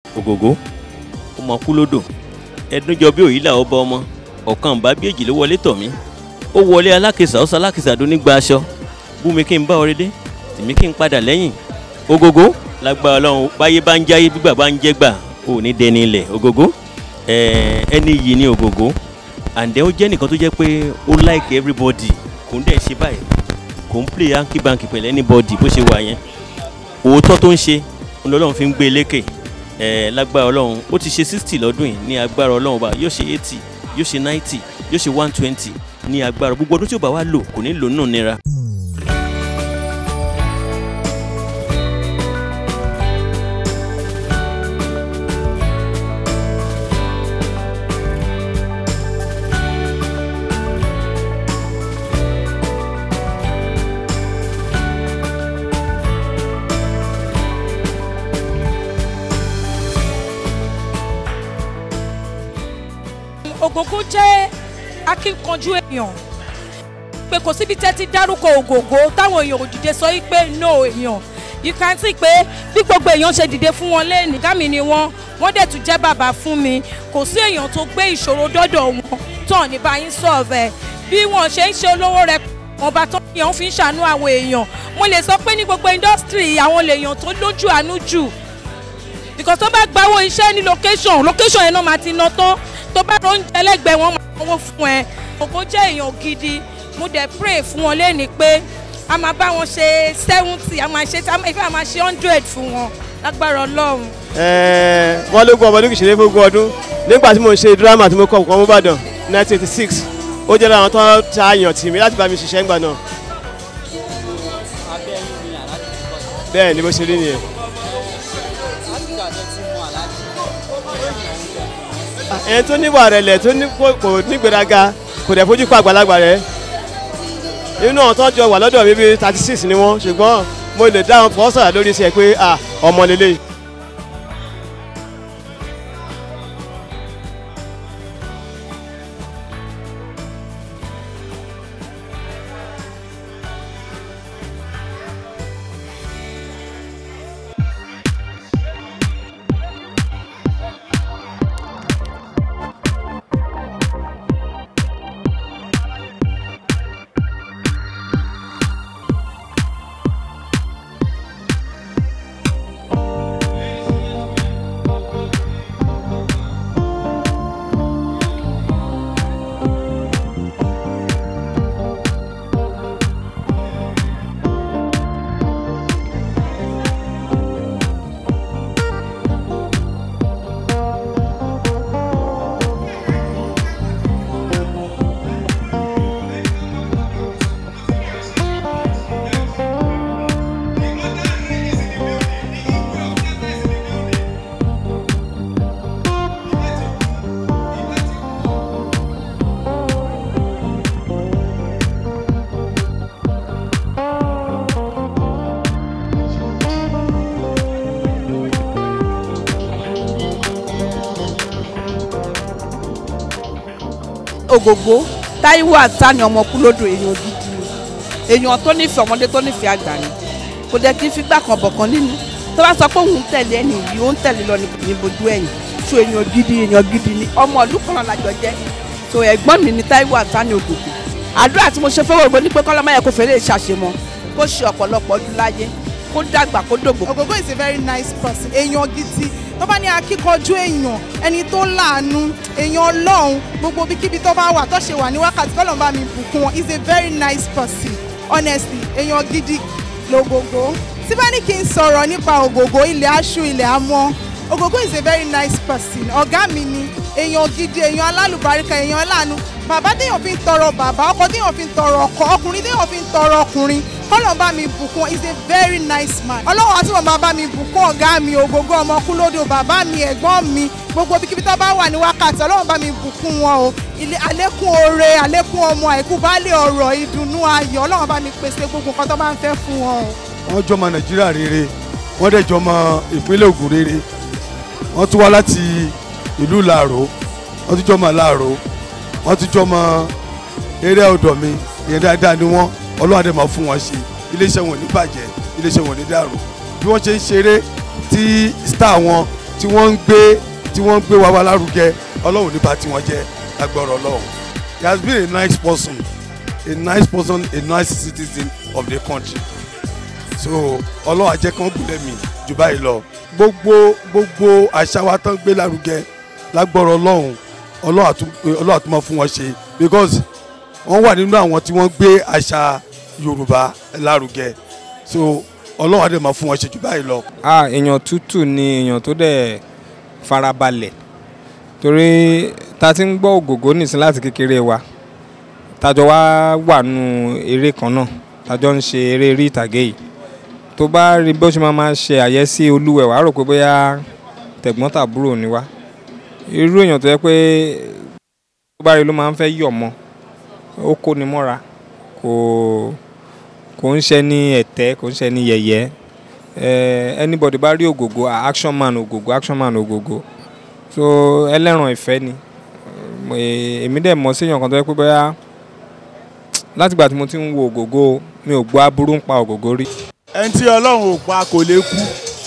ògògó ọmọ kú lódò ẹdúnjọ bí òyìnlá ọba ọmọ ọ̀kan bá bí èjì ló wọlé tọ̀ mí ó wọlé alákìsà ó sọ alákìsà dún nígbà aṣọ bú mi kí n bá ọrẹ dé tèmi kí n padà lẹ́yìn ògògó lágbára ọlọ́run báyé bá ń jáyé gbígbà bá ń jẹ́ gbà ò ní dẹni ilẹ̀ ògògó ẹ̀ẹ́ ẹni yìí ni ògògó àǹdẹ́ ó jẹ́ nìkan tó jẹ́ pé ó like everybody kò ń dẹ̀ ṣe báyìí kò ń play hanky banky pẹ̀lú anybody bó ṣe wà yẹn òótọ́ tó ń ṣe ọlọ́run fi ń gbé e lékè ẹ̀ lágbára ọlọ́run ó ti ṣe sixty lọ́dún yìí ní agbára ọlọ́run bá yóò ṣe eighty yóò ṣe ninety yóò ṣe one twenty ní agbára gbogbo ọdún tí ó bá wá lò kò ní lò nínú nira. ògògó jẹ́ akínkanjú èèyàn pé kò síbi tẹ́ ti dárúkọ ògògó táwọn èèyàn ò dìde sọ yí pé no èèyàn you can see pé bí gbogbo èèyàn ṣe dìde fún wọn lẹ́ẹ̀ni gámi ni wọ́n wọ́n dẹ̀ tún jẹ́ bàbá fún mi kò sí èèyàn tó gbé ìṣòro dọ́dọ̀ wọn tán ní báyìí sọ̀rọ̀ bí wọ́n ṣe ń ṣe olówó rẹ wọn bá tán èèyàn fi ń ṣàánú àwọn èèyàn mo lè sọ pé ní gbogbo indọ́sítírì àwọn lèèyàn tó lójú àánú jù because tó bá gbáwó iṣẹ́ ní location location yẹn náà máa ti ná tán tó bá ló ń jẹ lẹ́gbẹ̀ẹ́ wọn máa sanwó fún ẹ ògo jẹ́ èèyàn gidi mo dẹ̀ pray fún wọn lẹ́ni pé a máa bá wọn ṣe seventy a máa ṣe ìfẹ́ a máa ṣe hundred fún wọn lágbára ọlọ́run. wọ́n lógún ọmọ lókè ìṣẹ̀lẹ̀ fógún ọdún nígbà tí mo ṣe dírámà tí mo kọ́ ọ̀kan mọ́bàdàn nineteen eighty six ó jẹ́ láwọn tó ta yàn tì mí láti bá mi ṣiṣẹ́ ńgbà náà. bẹ́ẹ̀ ni bó ṣe rí nìyẹn. ẹni tó níwà rẹ̀lẹ̀ tó ní kò nígbèraga kò dẹ̀ fojú kọ àgbàlagbà rẹ̀ inú àwọn tó jọ wà lọ́dọ̀ mi bíi thirty six ni wọ́n ṣùgbọ́n mo lè dá wọn fọ́ sọ̀rọ̀ lórí iṣẹ́ pé ọmọ lélẹ̀. ògògó táíwò àtàní ọmọ kúlódò èèyàn gidi ni èèyàn tó nífẹ̀ẹ́ ọmọdé tó nífẹ̀ẹ́ àgbà ni kò dẹ̀ kí n fi gbà kan bọ̀kan nínú tó bá sọ pé òun tẹ̀lé ẹni yìí ó ń tẹ̀lé lọ ní bojú ẹ̀yìn so èèyàn gidi èèyàn gidi ni ọmọ ìlú kan náà lájọ jẹ́ so ẹ̀gbọ́n mi ni táíwò àtàní ògògó àdúrà tí mo ṣe fẹ́ wògbó ní pé kọ́lọ́mọ yẹ kó fẹ́rẹ́ ṣàṣemọ kó ṣe ọ̀pọ̀lọpọ̀ ọdún láyé kó dàgbà kó dògbò. ògògó is a very nice person èèyàn gidi tó bá ní akíkanjú èèyàn ẹni tó láàánú èèyàn ọlọ́run gbogbo ibikíbi tó bá wà tó ṣe wà ní wákàtí kọ́ ló ń bá mi bùkún wọn is a very nice person honestly èèyàn gidi lògògó tí bá ní kí n sọ̀rọ̀ nípa ògògó ilẹ̀ aṣú ilẹ̀ amọ́ ògògó is a very nice person ọ̀gá mi ni èèyàn gidi èèyàn alálùbáríkà èèyàn láàánú bàbá téèyàn fi ń tọrọ bàbá ọkọ téèyàn fi ń tọrọ ọkọ ọkùnrin téèyàn fi ń tọrọ ọkùnrin kọ́lọ̀ bá mi bùkún is a very nice man ọlọ́run àti bàbá bá mi bùkún ọ̀gá mi ògógó ọmọ kúlódò bàbá mi ẹ̀gbọ́n mi gbogbo ibikíbi tó bá wà ní wákàtí ọlọ́run bá mi bùkún wọn o ilé àlékún oore àlékún ọmọ àìkú baálé ọ̀rọ̀ ìdùnnú ayọ̀ ọlọ́run bá mi pèsè gbogbo nǹkan tó bá ń fẹ́ fún wọn o. wọ́n jọmọ nàìjíríà rere wọ́n dẹ̀ jọmọ ìpínlẹ̀ ògùn rere wọ́n tún wá láti ìlú làró wọ́n tún jọmọ làró wọ́n tún jọmọ eré ọ̀dọ̀ mi ìyẹn dáadáa ni wọ́n ọlọ́run àdèmọ̀ fún wọn ṣe iléeṣẹ́ wọn ò ní bàjẹ́ iléeṣẹ́ wọn ò ní dàrú bí wọ́n ṣe ń ṣeré tí star wọn tí wọ́n ń gbé tí wọ́n ń gbé wa wá lárugẹ ọlọ́run nípa tí wọ́n jẹ́ lágbára ọlọ́run he has been a nice person a nice person a nice citizen of the country so ọlọ́run àjẹ́ kan gúnlẹ̀ mi jù báyìí lọ gbogbo gbogbo àṣà wa tán gbé lárugẹ lágbára ọlọ́run ọlọ́run àtún- ọlọ́run àtúmọ̀ fún wọn ṣe because wọ́n wà nínú àwọn tí wọ́n gbé àṣà yorùbá lárugẹ so ọlọ́run àdè máa fún wọn ṣe jù báyìí lọ. ah èèyàn tútù ni èèyàn tó dẹ̀ farabalẹ̀ torí ta ti ń gbọ́ ògògó nìsín láti kékeré wa tájọ wá wà nù eré kan náà tájọ ń ṣe eré orí ìtàgé yìí tó bá rí bó ṣe máa máa ṣe àyẹ́sí olúwẹ̀ wàá rò pé bóyá tẹ̀gbọ́n tàbúrò ni wá irú èèyàn tó yẹ pé tó bá rí ló máa ń fẹ́ yọ̀ mọ́ ó kó ni mọ́ra kò kò ń ṣe ní ẹ̀tẹ́ kò ń ṣe ní yẹ̀yẹ́ eh, anybody bá rí ògògó ah, action man ògògó action man ògògó so ẹlẹ́ran ìfẹ́ ni Eh, èmi dẹ̀ mọ̀ séèyàn kan tó yẹ pé bóyá látìgbà tí mo ti ń wo ògògó mi ò gbọ́ aburú ń pa ògògó rí. ẹni tí ọlọ́run ò pa kò lè kú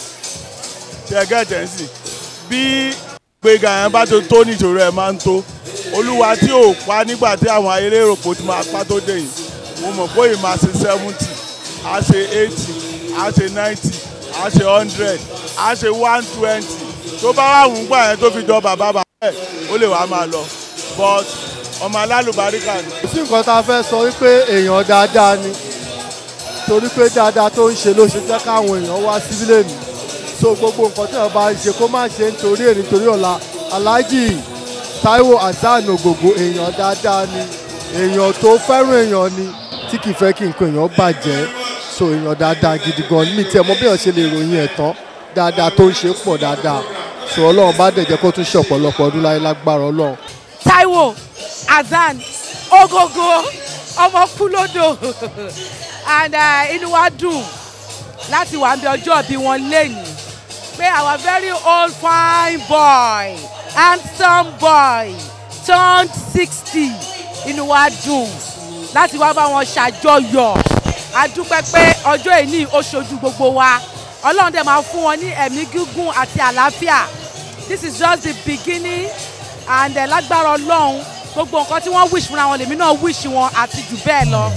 tí ẹ gẹ́tẹ̀ ń sìn bí gbẹ̀gà yẹn bá tó tó níṣòro ẹ̀ máa ń tó olúwa tí ò pa nígbà tí àwọn eléròpò ti máa pa tó dé yìí mo mọ̀ pé yìí máa ṣe seventy á ṣe eighty á ṣe ninety á ṣe hundred á ṣe one twenty tó bá wà wùn gbà yẹn tó fi jọ bàbá bàbá ẹ̀ ó lè wàá máa lọ but ọmọ alálùbáríkà ni. kò sí nǹkan tá a fẹ́ sọ wípé èèyàn dáadáa ni torí pé dáadáa tó ń ṣe ló ṣe jẹ́ káwọn èèyàn wá síbílẹ̀ mi so gbogbo nǹkan tí wọ́n bá ń ṣe kó má ṣe nítorí èrè nítorí ọ̀la aláàjì Táíwò Hasan Ògògó èèyàn dáadáa ni èèyàn tó fẹ́ràn èèyàn ni tí kì í fẹ́ kí nǹkan èèyàn bàjẹ́ so èèyàn dáadáa gidi gan ni mi tiẹ̀ mọ̀ bí èèyàn ṣe lè ròyìn ẹ̀ tán dáadáa tó ń ṣe pọ̀ dáadáa so ọlọ́run bá dẹ̀ jẹ́ kó tún ṣe ọ̀pọ̀lọpọ̀ ọdún láyé lágbára ọlọ́run Táíwò Hasan Ògògó ọmọ kúlódò and uh, inú wa dùn láti wà níbi ọjọ́ bí wọ́n lẹ́yìn pé our very old fine boy handsome boy turned sixty inú wa dùn láti wá bá wọn ṣàjọyọ̀ a dúpẹ́ pé ọjọ́ ìní ó ṣojú gbogbo wa ọlọ́run dẹ̀ máa fún wọn ní ẹ̀mí gígùn àti àlàáfíà this is just the beginning and uh, lágbára ọlọ́run gbogbo nǹkan tí wọ́n wish fúnra wọn lèmi náà wish wọn àti jù bẹ́ẹ̀ lọ.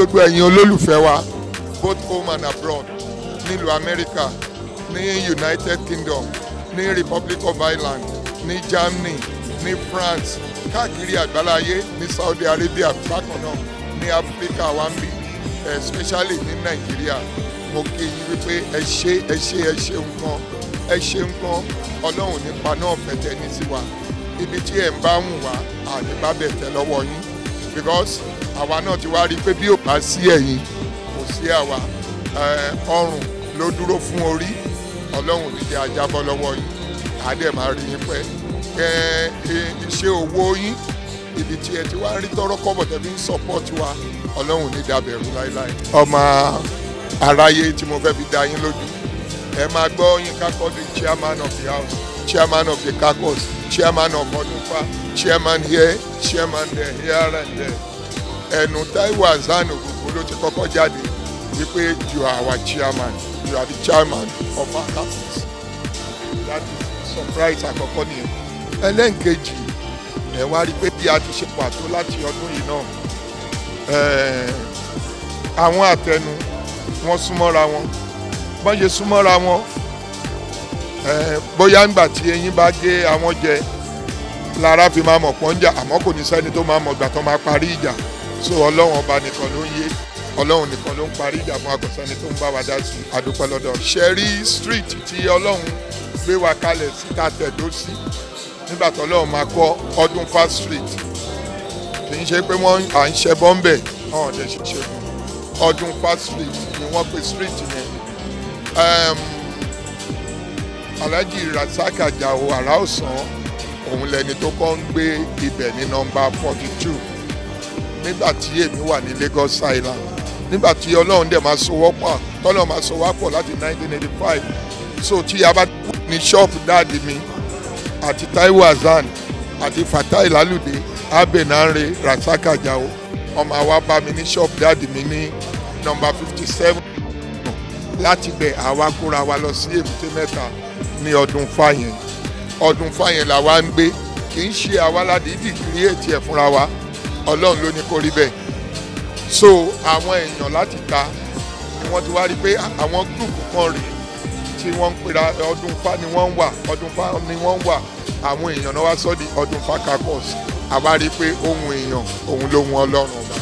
gbogbo ẹ̀yin olólùfẹ́ wa both home and abroad nílùú amẹ́ríkà ní united kingdom ní republic of ireland ní germany ní france káàkiri àgbáláyé ní saudi arabia bákan náà ní áfíríkà wa ń bí especially ní nàìjíríà mo kí yín wípé ẹ ṣe ẹ ṣe ẹ ṣe nǹkan ẹ ṣe nǹkan ọlọ́run nípa náà fẹ̀tẹ̀ ní sí wa ibi tí ẹ̀ ń bá wù wá àdìbá bẹ̀ tẹ̀ lọ́wọ́ yín because àwa náà ti wá rí i pé bí ò bá sí ẹ̀yin kò sí àwa ọrùn ló dúró fún orí ọlọ́run ní jẹ́ ajábọ́ lọ́wọ́ yín àdẹ̀ máa rí yín pẹ́ iṣẹ́ owó yín ibi tí ẹ ti wá rí tọrọ kọ́bọ̀ tẹ̀bí ń support wa ọlọ́run ní dàbẹ̀rù láéláé. ọmọ aráyé tí mo fẹ́ fi dá yín lójú ẹ máa gbọ́ yín kákọ́ the chairman of the house chairman of the caucus chairman of ọdúnfà chairman here chairman there here and there ẹnu taiwo azan ògùnkùn ló ti kọ́kọ́ jáde wípé you are our chairman you are the chairman of our caucus that is surprise àkọ́kọ́ nìyẹn ẹlẹ́nkejì ẹ wá rí i pé bí a ti ṣe pàtó láti ọdún yìí náà àwọn àtẹnu wọn súnmọ́ra wọn bọ́n ṣe súnmọ́ra wọn bóyá ńgbà tí eyín bá gé àwọn jẹ lára fi máa mọ̀ pọ́njà àmọ́ kò ní sẹ́ni tó máa mọ̀ gbà tó máa parí ìjà so ọlọ́run ọba nìkan ló ń yé ọlọ́run nìkan ló ń parí ìjà fún akọ̀sẹ́ni tó ń bá wa dá sí àdúpẹ́ lọ́dọ̀ ṣẹ́rí street tí ọlọ́run gbé wa kalẹ̀ síta tẹ̀dó sí nígbà tó ọlọ́run máa kọ́ ọdún fast street kì í ṣe pé wọ́n à ń ṣe bọ́m̀bẹ̀ ọ̀hún ọ̀dẹ̀ ṣe ṣe fún ọdún fast street ni wọ́n pe street yẹn alhaji rasaq ajao araosan òun lẹni tó kọ́ ń gbé ibẹ̀ ní nọmba forty two nígbà tí èmi wà ní lagos island nígbà tí ọlọ́run dẹ̀ máa sowọ́ pọ̀ tọ́lọ́run máa sowọ́ pọ̀ láti nineteen eighty five so tí a bá ní ṣọ́ọ̀bù dáàdi mi àti taiwo hasan àti fatai lalude abenare rasaq ajao ọmọ àwa bá mi ní ṣọ́ọ̀bù dáàdi mi ní nọmba fifty seven láti bẹ̀ àwa kóra wa lọ sí èbúté mẹ́ta ní ọdún fáyẹn ọdún fáyẹn làwa ń gbé kì í ṣe àwa ládìídì kírìẹ̀tì ẹ̀ fúnra wa ọlọ́run ló ní kó rí bẹ́ẹ̀ so àwọn èèyàn láti ta ni wọ́n ti wá rí pé àwọn gúrùpù kan rèé tí wọ́n ń pera ọdún fa ni wọ́n ń wà ọdún fa ni wọ́n ń wà àwọn èèyàn náà wá sọ́ di ọdún fa kakọ́s àwa rí i pé ohun èèyàn òun ló wọn ọlọ́run ọba.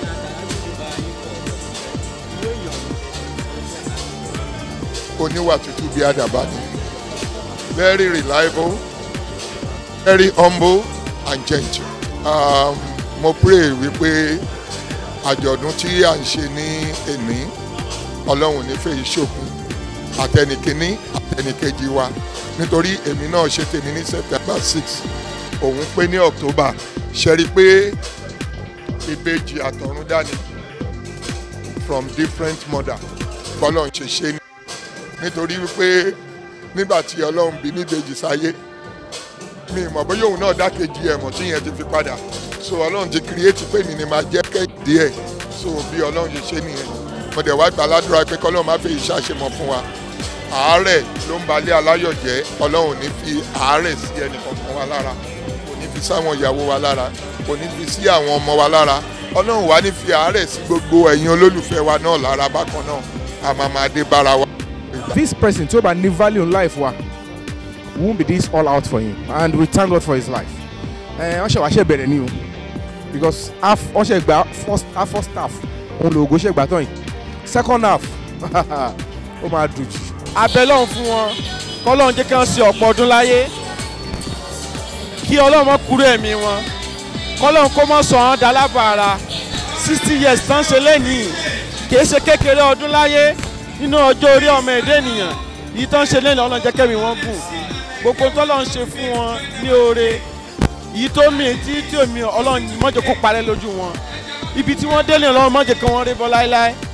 oníwà tútù bí àdàbà ni very reliable very humble and gentle. Um, mo pray wípé àjọ̀dún tí à ń ṣe ní èní ọlọ́run nífẹ̀ẹ́ yìí ṣòkun àtẹnìkíní àtẹnìkejì wa nítorí èmi náà ṣe tèmi ní september six òun pé ní october ṣe rí i pé ìbejì àtọ̀run dání from different mother bọ́lọ̀ ń ṣe ṣe ní nítorí wípé nígbà tí ọlọ́run bí níbejì sáyé mi mọ̀ bóyá òun náà dákejì ẹ̀ mọ̀ tí yẹn ti fi padà so ọlọ́run ti kírẹ́ẹ̀tì pé mi ni máa jẹ́ kẹ́hìndé ẹ̀ so bí ọlọ́run ṣe ṣe nìyẹn mo dẹ̀ wá gbà ládùúrà pé kọ́lọ́run má fẹ́ ìṣàṣemọ̀ fún wa àárẹ̀ ló ń balẹ̀ aláyọ̀ jẹ́ ọlọ́run ní fi àárẹ̀ sí ẹnì kankan wa lára kò ní fi sáwọn ìyàwó wa lára kò ní fi sí àwọn ọmọ wa lára ọlọ́run wá ní fi àárẹ̀ sí gbogbo ẹ̀yin olólùfẹ́ wa náà lára bákan náà àmàmàdé bára wa. this person tí ó bá ní value in life wa won't be this all out for him and we thank God for his life. wọ́n ṣe wá ṣe bẹ̀rẹ̀ ni o because half wọ́n ṣe gba first half first half òun lòògùn ṣe gbà tán yìí second half ó máa dùn jù. abẹ́lọ́run fún wọn kọ́lọ́run jẹ́ kí wọ́n ṣe ọ̀pọ̀ ọdún láyé kí ọlọ́run mọ́ kúrò ẹ̀mí wọn kọ́lọ́run kó mọ́ sọ ọ́n dalábàárà sixty years tán ṣe lẹ́nìí kìí ṣe kékeré ọdún láyé nínú ọjọ́ orí ọmọ ẹ̀dẹ́ ènìyàn yìí tán ṣe lẹ́nìí ọlọ́run jẹ́ kẹ́mi wọn gùn gbogbo tọ́lọ́run ṣe fún wọn ní oore yìí tó mi tí tí omi ọlọ́run mọ́jọ kó parẹ́ lójú wọn ibi tí wọ́n délé ọlọ́run mọ́jọ kí wọ́n rí bọ́ láéláé